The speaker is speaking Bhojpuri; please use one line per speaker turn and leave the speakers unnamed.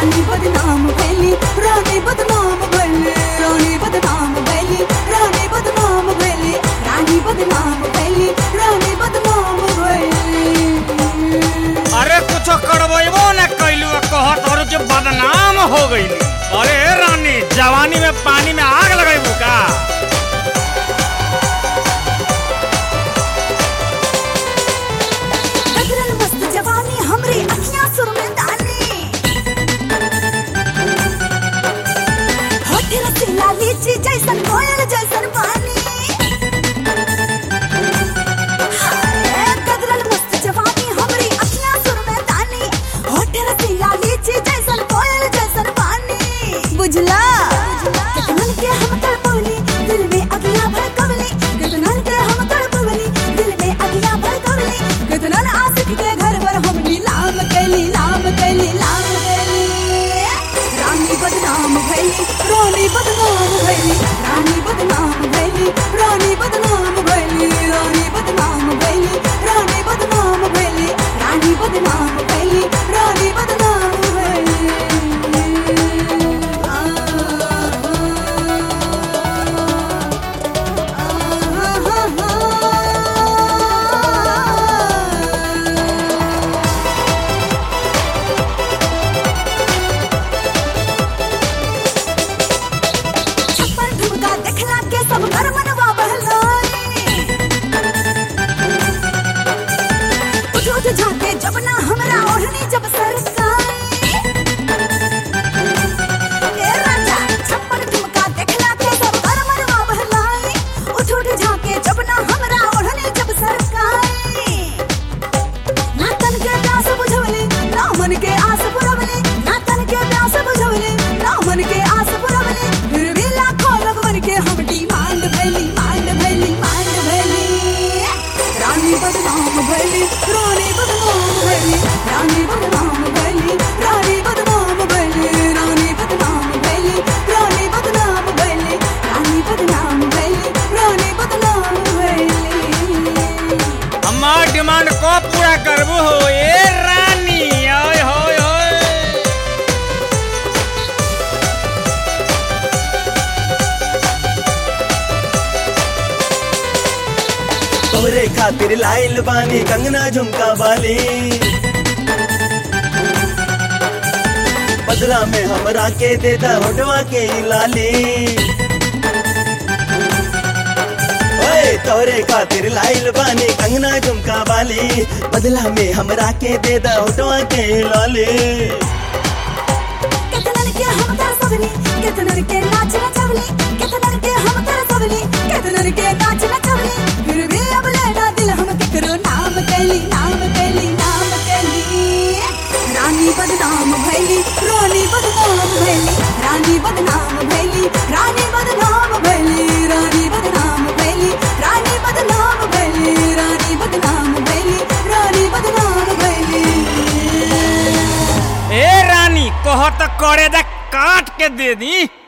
रानी बदनाम भैली रानी बदनाम भैली रानी बदनाम भैली रानी बदनाम भैली रानी बदनाम भैली रानी बदनाम भैली
अरे कुछ करबो न कैलू कहत और जो बदनाम हो गई अरे रानी जवानी में पानी में आग लगेबू का
गगरल मस्त जवानी हमरी अखियां सुर में दानी होठ रसीला लीची जैसन कोयल जैसन पानी हाय, गगरल मस्त जवानी हमरी अखियां सुर में दानी होठ रसीला लीची जैसन कोयल जैसन पानी बुझला कितनन के हम तड़पवली दिल में अगिया भड़कवली कितनन के हम तड़पवली दिल में अगिया भड़कवली कितनन आशिक के घर पर हम नीलाम कैली लाम कैली लाम कैली रानी बदनाम भैली रानी बदनाम भैली रानी बदनाम भैली रानी बदनाम भैली रानी बदनाम भैली रानी बदनाम भैली रानी बदनाम भैली रानी बदनाम भैली छप्पर ठुमका देखला के सब घर मनवा बहलाई उठ उठ झाके जब ना हमरा ओढ़नी जब सरकाई ए राजा छप्पर ठुमका देखला के सब घर मनवा बहलाई उठ उठ झाके जब ना हमरा ओढ़नी जब सरकाई ना तन के प्यास बुझवली ना मन के आस पुरवली ना तन के प्यास बुझवली ना मन के आस पुरवली फिर भी लाखों लगवन के हम डिमांड भैली मांड भैली मांड भैली रानी बदनाम भैली रानी बदनाम भैली रानी बदनाम भैली रानी बदनाम भैली रानी बदनाम भैली रानी बदनाम भैली रानी बदनाम भैली रानी बदनाम भैली
हमार डिमांड को पूरा करबू हो ए रानी ओए होए होए
तोरे खातिर लाइल बानी कंगना झुमका वाली बदला में हमरा के देता होटवा के ई लाली ओए तोरे खातिर लाइल बानी कंगना झुमका वाली बदला में हमरा के देता होटवा के ई लाली
केतनन के हम तरसवली केतनन के नाच नचवली केतनन के हम तरसवली केतनन के नाच नचवली फिर भी अब लेना दिल हम केकरो नाम कैली नाम कैली नाम कैली रानी बदनाम भैली रानी बदनाम भैली रानी बदनाम भैली रानी बदनाम भैली रानी बदनाम भैली रानी बदनाम भैली रानी बदनाम भैली रानी बदनाम भैली
ए रानी कहत करे दा काट के दे दी